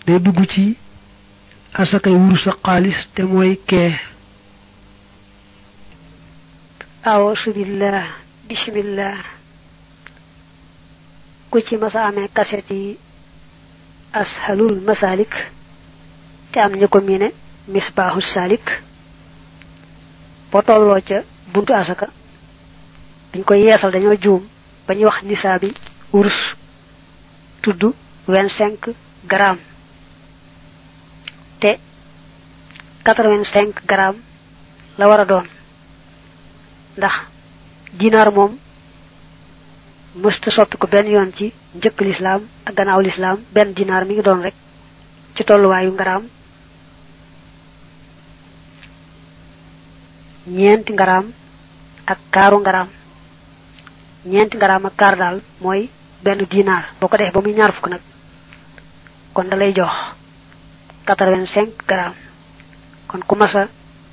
day dugg ci asakay wurus ak xaalis te mooy kee awuusu billah bismillah ku ci masa amee kaset yi ashalul masalik te am ñu ko miine misbaahu salik boo tolloo ca buntu asaka dañ koy yeesal dañoo juum ba ñuy wax nisaabi wurus tudd vingt cinq grammes te quatre vingt cinq grammes la war a doon ndax dinaar moom mësta soppi ko benn yoon ci njëkk lislaam ak gannaaw lislaam benn dinaar mi ngi doon rek ci tolluwaayu ngaraam ñeenti ngaraam ak kaaru ngaraam ñeenti ngaraam ak kaar daal mooy benn dinaar boo ko defee ba muy ñaar fukk nag kon da lay jox quatre-vingt-cinq grammes kon ku masa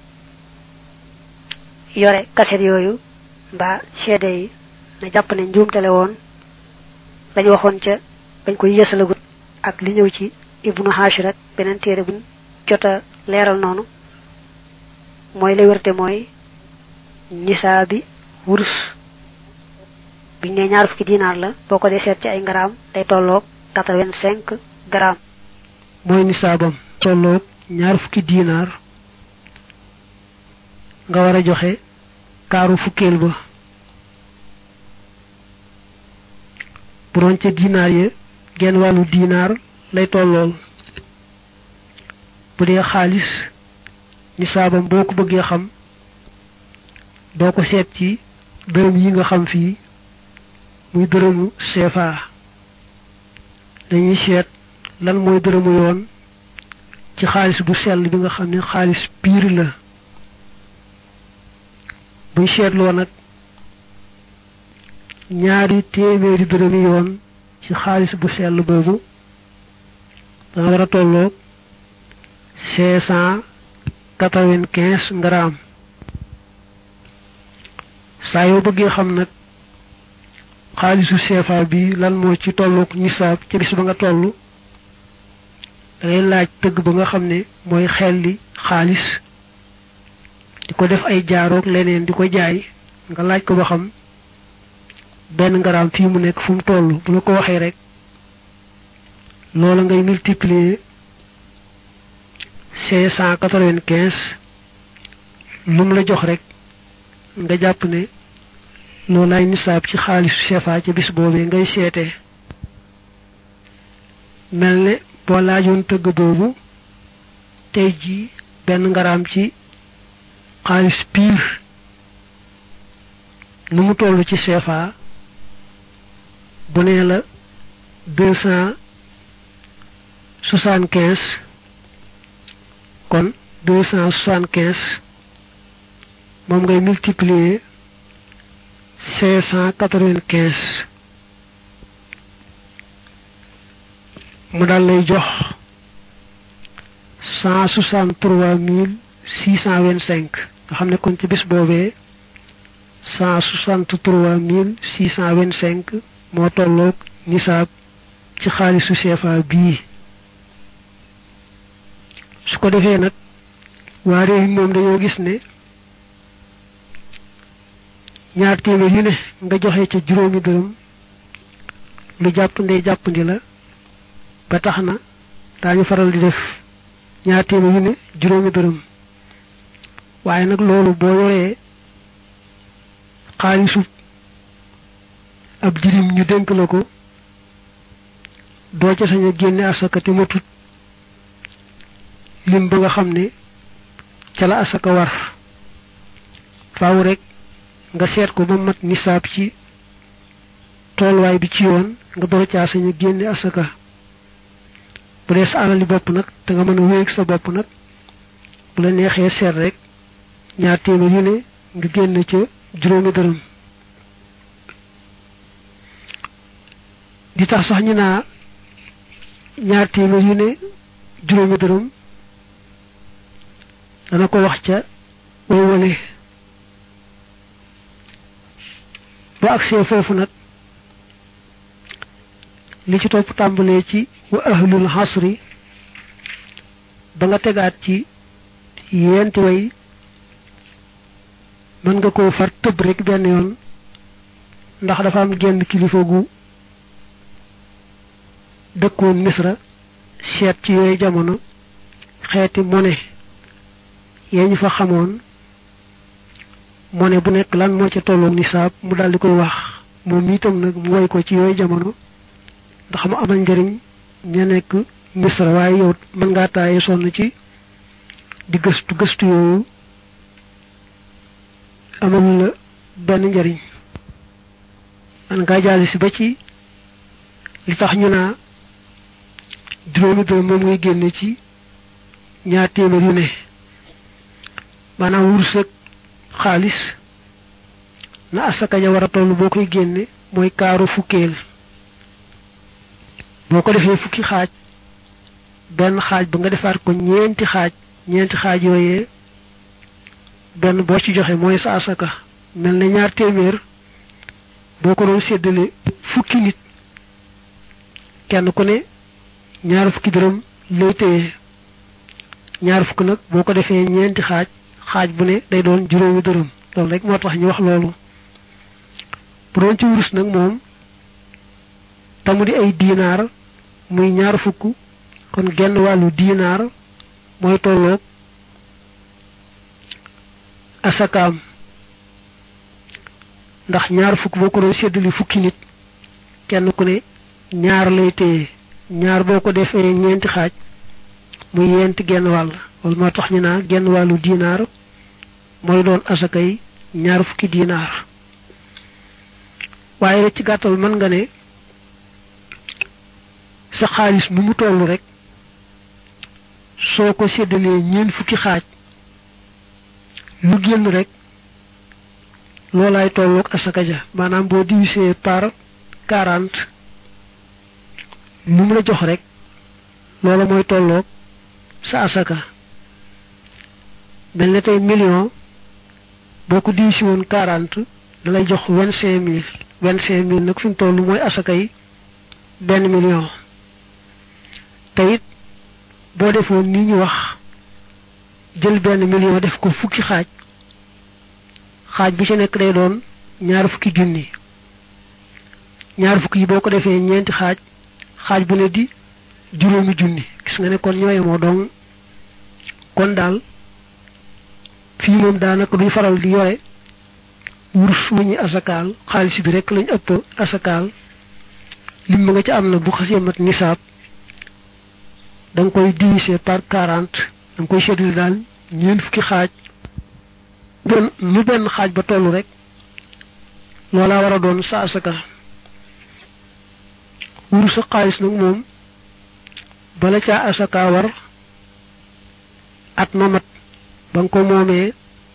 yore kaset yooyu mbaa seede yi na jàpp ne njuumtale woon lañu waxoon ca bañ koy yësalagut ak li ñëw ci ibnu hashir ak beneen téere buñ jota leeral noonu mooy lay wërte mooy nisaa bi wurus biñ ne ñaar fukki dinaar la boo ko dee seet ci ay ngaraam day tolloog quatre-vingt-cinq grammes mooy nisaabam tolloog ñaar fukki dinaar nga war a joxe kaaru fukkeel ba bu doon ca dinaar ya genn wàllu dinaar lay tollool bu dee xaalis nisaabam boo ko bëggee xam doo ko seet ci dërëm yi nga xam fii muy dërëmu CFA dañuy seet lan mooy dërëmu yoon ci xaalis bu sell bi nga xam ne xaalis piir la buñ seetloo nag ñaari téeméeri dërëmi yoon ci xaalis bu sell boobu dana war a tolloog cinq cent quatre-vingt-quinze grammes saa yoo bëggee xam nag xaalisu CFA bi lan moo ci tolloog nisaab ca bis ba nga toll dangay laaj tëgg ba nga xam ne mooy xelli xaalis di ko def ay jaaroog leneen di ko jaay nga laaj ko ba xam benn ngaraam fii mu nekk fu mu toll bu la ko waxee rek loola ngay multiplier cinq cent quatre-vingt-quinze lu mu la jox rek nga jàpp ne loolaay nisaab ci xaalisu CFA ci bis boobee ngay seetee mel ne boo laajoon tëgg boobu tey ji benn ngaraam ci xaalis piir nu mu toll ci CFA bu nee la deux cent soixante quinze kon deux cent soixante quinze moom ngay multiplier cinq cent quatre-vingt-quinze mu daal lay jox cent soixante-trois mille six cent vingt-cinq nga xam ne kon ci bis boobee cent soixante-trois mille six cent vingt-cinq moo tolloog nisaab ci xaalisu CFA bii su ko defee nag waa réew mi moom dañoo gis ne ñaar téeméer yu ne nga joxe ca juróomi dërëm lu jàpp ndey jàppandi la ba tax na daañu faral di def ñaar téeméer yu ne juróomi dërëm waaye nag loolu boo yoree xaalisu ab jirim ñu dénk la ko doo ca sañ a génne asaka te matut lim ba nga xam ne ca la asaka war faaw rek nga seet ko ba mat nisaab ci toolwaay bi ci yoon nga door caa sañ a génne asaka bu dee sa alali bopp nag te nga mën a wéeg sa bopp nag bu la neexee seet rek ñaar téeméer yu ne nga génn ca juróomi dërëm di tax sax ñu naa ñaar téeméer yu ne juróomi dërëm dana ko wax ca way wale bu agsee foofu nag li ci topp tàmbalee ci wa ahlul xasri ba nga tegaat ci yenti way mën nga koo far tëb rek benn yoon ndax dafa am genn kilifa gu dëkkoon misra seet ci yooyu jamono xeeti mone yee ñu fa xamoon mone bu nekk lan moo ca tolloog nisaab mu daal di koy wax moom itam nag mu woy ko ci yooyu jamono ndax mu amal njëriñ ña nekk misra waaye yow mën ngaa taaye sonn ci di gëstu gëstu yooyu amal la benn njëriñ man ngaa jàll si ba ci li tax ñu naa juróomi dërëm moom ngay génne ci ñaar téeméer yu ne maanaam wurus ak xaalis na asaka ja war a toll boo koy génne mooy kaaru fukkeel boo ko defee fukki xaaj benn xaaj ba nga defaat ko ñeenti xaaj ñeenti xaaj yooyee benn boo ci joxe mooy sa asaka mel na ñaar téeméer boo ko doon séddale fukki nit kenn ku ne ñaar fukki dërëm lay téye ñaar fukk nag boo ko defee ñeenti xaaj xaaj bu ne day doon juróomi dërëm loolu rek moo tax ñu wax loolu bu doon ci wurus nag moom tamu di ay diinaar muy ñaar fukk kon genn wàllu diinaar mooy tolloog asakaam ndax ñaar fukk boo ko doon séddali fukki nit kenn ku ne ñaar lay téye ñaar boo ko defee ñeenti xaaj muy yenti genn wàll loolu moo tax ñu naa genn wàllu diinaar mooy doon asakay ñaar fukki diinaar waaye rek ci gàttal mën nga ne sa xaalis nu mu toll rek soo ko séddalee ñeent fukki xaaj lu génn rek loolaay tolloog asaka ja maanaam boo divisé par quarante lu mu la jox rek loola mooy tolloog sa asaka mel ne tey million boo ko divisé woon quarante da lay jox vingt cinq mille vingt cinq mille nag fi mu toll mooy asaka yi benn million te it boo defoon ni ñu wax jël benn million def ko fukki xaaj xaaj bu ci nekk day doon ñaar fukki junni ñaar fukki yi boo ko defee ñeenti xaaj xaaj bu ne di juróomi junni gis nga ne kon ñooye moo doon kon daal fii moom daanaka duñ faral di yore wurus wu ñuy asakaal xaalis bi rek lañ ëpp asakaal lim ma nga ci am na bu xasee mat nisaab da nga koy diviser par quarante da nga koy séddale daal ñeent fukki xaaj benn lu benn xaaj ba tollu rek loolaa war a doon sa asaka wurus sa xaalis nag moom bala caa asaka war at ma mat ba nga ko moomee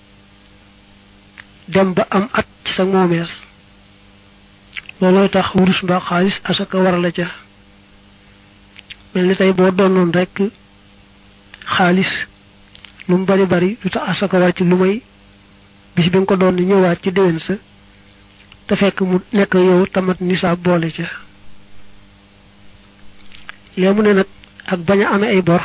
dem ba am at ci sa moomeel loolooy tax wurus mbaa xaalis asaka war la ca mel ni tey boo doonoon rek xaalis lu mu bari bari lu tax asaka war ci lu may bis bi nga ko doon ñëwaat ci déwén sa te fekk mu nekk yow tamat nisaab boole ca léegi mu ne nag ak bañ a amee ay bor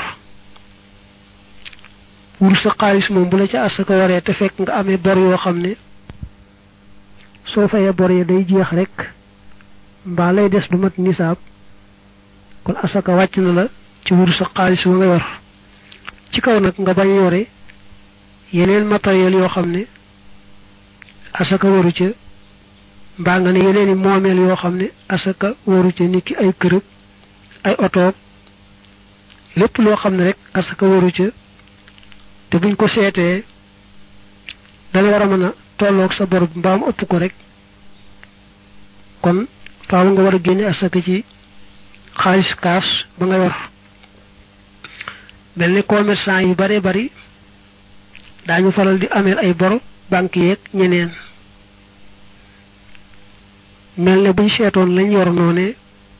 wurus sa xaalis moom bu la ca asaka waree te fekk nga amee bor yoo xam ne soo fayee bor yi day jeex rek mbaa lay des du mat nisaab kon asaka wàcc na la ci wurus sa xaalis wa nga yor ci kaw nag nga bañ yore yeneen matériel yoo xam ne asaka waru ca mbaa nga ne yeneen i moomeel yoo xam ne asaka waru ca niki ay kërëb ay otoog lépp loo xam ne rek asaka waru ca te buñ ko seetee dana war a mën a tolloog sa bor mbaam ëpp ko rek kon faaw nga war a génne asaka ci xaalis kaas ba nga yor mel ni commerçant yu bare bari daañu faral di ameel ay bor banque yeeg ñeneen mel ne buñ seetoon lañ yor noone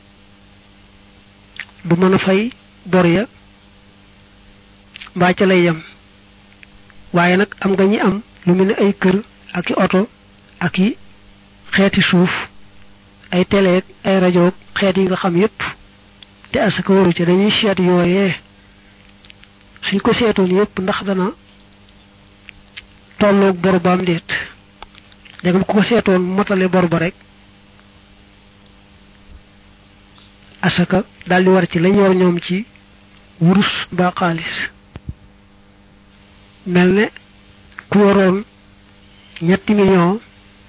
du mën a fay bor ya mbaa ca lay yem waaye nag am nga ñi am lu mel ne ay kër ak i oto ak i xeeti suuf ay teleeg ay rajo xeet yi nga xam yépp te asaka waru ca dañuy seet yooyee suñ ko seetoon yépp ndax dana tolloog bor ba am déet dégam ku ko seetoon motale bor ba rek asaka daal di war ci lañ yor ñoom ci wurus mbaa xaalis mel ne ku waroon ñetti million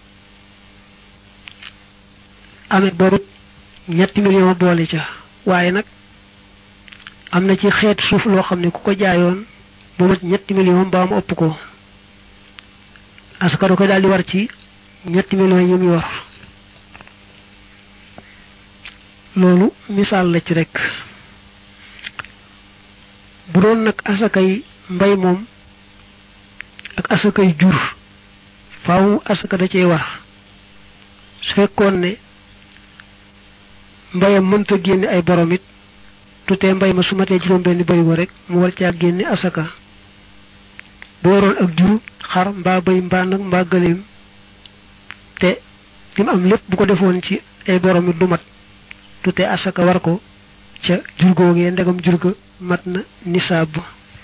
amee borut ñetti million boole ca waaye nag am na ci xeet suuf loo xam ne ku ko jaayoon bu mat ñetti million mbaa mu ëpp ko asaka da koy daal di war ci ñetti million yi mu yor loolu misaal la ci rek bu doon nag asakay mbay moom ak asakay jur faaw asaka da cee war su fekkoon ne mbayam mënta génne ay borom it tutee mbay ma su matee juróom benn barigo rek mu war caa génne asaka bu waroon ak jur xar mbaa bay mbaa nag mbaa gëléem te li mu am lépp bu ko defoon ci ay borom it du mat tutee asaka war ko ca jur googee ndegam jur ga mat na nisaab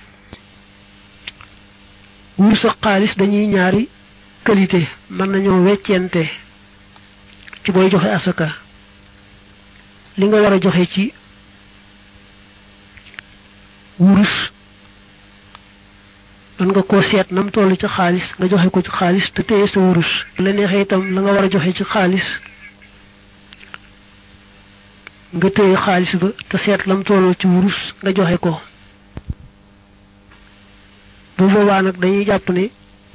wur sa xaalis dañuy ñaari qualité mën nañoo weccente ci booy joxe asaka li nga war a joxe ci wurus man nga koo seet nam toll ci xaalis nga joxe ko ci xaalis te téye sa wurus la neexee itam la nga war a joxe ci xaalis nga téye xaalis ba te seet lam toll ci wurus nga joxe ko bu boobaa nag dañuy jàpp ne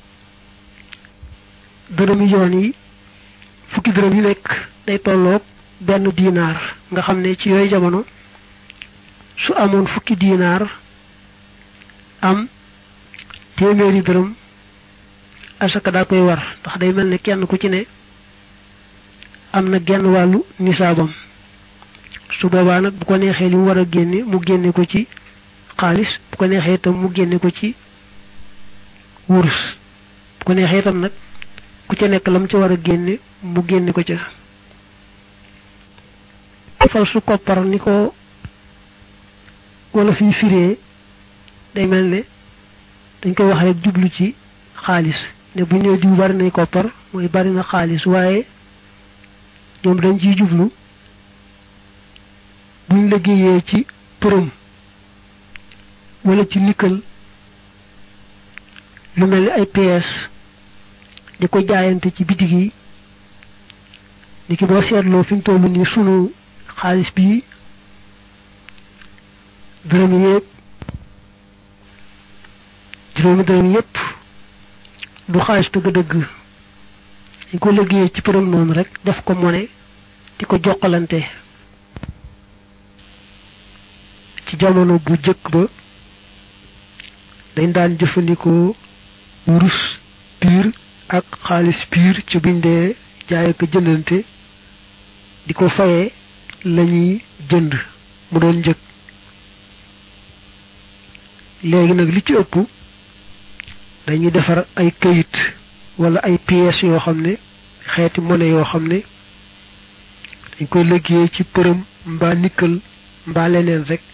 dërëmi yoon yi fukki dërëm yi nekk day tolloog benn diinaar nga xam ne ci yooyu jamono su amoon fukki diinaar am téeméeri dërëm asaka daa koy war ndax day mel ne kenn ku ci ne am na genn wàllu nisaabam su boobaa nag bu ko neexee li mu war a génne mu génne ko ci xaalis bu ko neexee itam mu génne ko ci wurus bu ko neexee itam nag ku ca nekk lam ca war a génne mu génne ko ca fal su koppar ni ko wala fi firee day mel ne dañ koy wax rek jublu ci xaalis ne bu ñëw diw bari nay koppar mooy bari na xaalis waaye ñoom dañ ciy jublu buñ liggéeyee ci përëm wala ci nikkal lu mel ni ay pièces di ko jaayante ci bitig yi ni ki boo seetloo fi mu toll nii sunu xaalis bi dërëm yéeg juróomi dërëm yépp du xaalis dëgg-dëgg dañ ko liggéeyee ci përëm noonu rek def ko mone di ko jokkalante ci jamono bu jëkk ba dañ daan jëfandikoo wurus piir ak xaalis piir ci biñ dee jaay ak jëndante di ko fayee lañuy jënd mu doon njëg léegi nag li ci ëpp dañuy defar ay këyit wala ay pièces yoo xam ne xeeti monnaie yoo xam ne dañ koy liggéey ci përëm mbaa nikkal mbaa leneen rek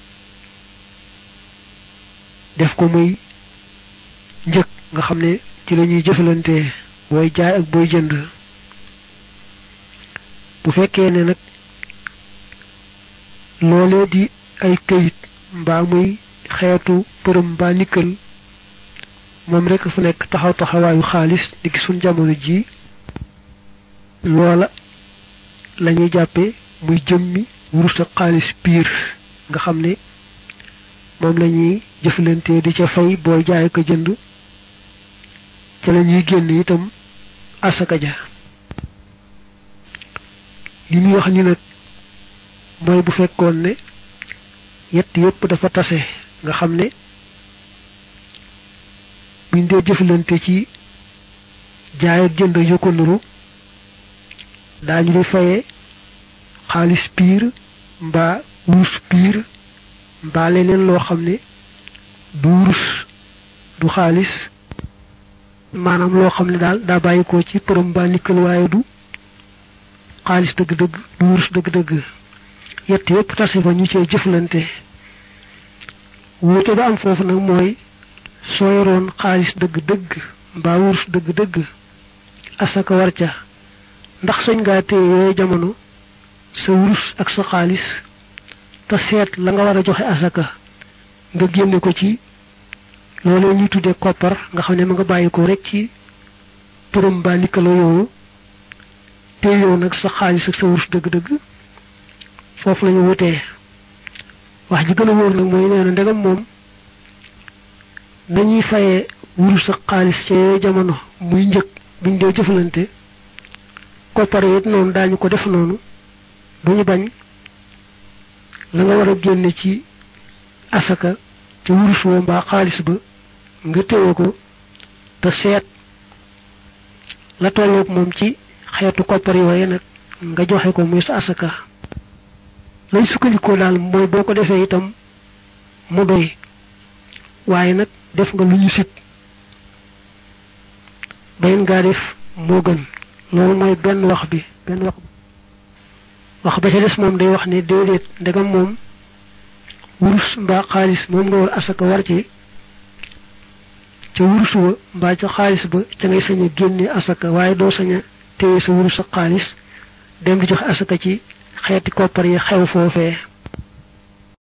def ko muy njëg nga xam ne ci la ñuy jëfalante booy jaay ak booy jënd bu fekkee ne nag loolee di ay këyit mbaa muy xeetu përëm mbaa nikkal moom rek fu nekk taxaw taxawaayu xaalis di gi suñ jamono ji loola la ñuy jàppe muy jëmmi wurus ak xaalis piir nga xam ne moom la ñuy jëflante di ca fay booy jaay ko jënd ca la ñuy génn itam asaka ja li muy wax ni nag mooy bu fekkoon ne yett yépp dafa tase nga xam ne buñ dee jëflante ci jaay ak jënd yu ko nuru daañu di faye xaalis piir mbaa wurus piir mbaa leneen loo xam ne du wurus du xaalis maanaam loo xam ne daal daa bàyyi ko ci përëm mbaa nikkal waaye du xaalis dëgg-dëgg du wurus dëgg-dëgg yett yépp tase fa ñu cee jëflante wuute ba am foofu nag mooy soo yoroon xaalis dëgg-dëgg mbaa wurus dëgg-dëgg asaka war ca ndax sañ ngaa téye yooyu jamono sa wurus ak sa xaalis te seet la nga war a joxe asaka nga génne ko ci loolee ñuy tuddee koppar nga xam ne ma nga bàyyi ko rek ci turam mbaa likkaloo yooyu te yow nag sa xaalis ak sa wurus dëgg-dëgg foofu la ñu wutee wax ji gën a wóor nag mooy nee na ndegam moom nañuy fayee wurus ak xaalis ca yooyu jamono muy njëg buñ dee jëfalante koppar it noonu daañu ko def noonu duñu bañ la nga war a génne ci asaka ci wurus woo mbaa xaalis ba nga téye ko te seet la tolloog moom ci xeetu koppar yooye nag nga joxe ko muy sa asaka lay sukkandikoo daal mooy boo ko defee itam mu doy waaye nag def nga lu ñu sit bayin ngaa def moo gën loolu mooy benn wax bi benn wax wax ba ca des moom day wax ne déedéet ndegam moom wurus mbaa xaalis moom nga war asaka war ci ca wurus wa mbaa ca xaalis ba ca ngay sañ a génne asaka waaye doo sañ a téye sa wurus ak xaalis dem di joxe asaka ci xeeti koppar yi xew foofee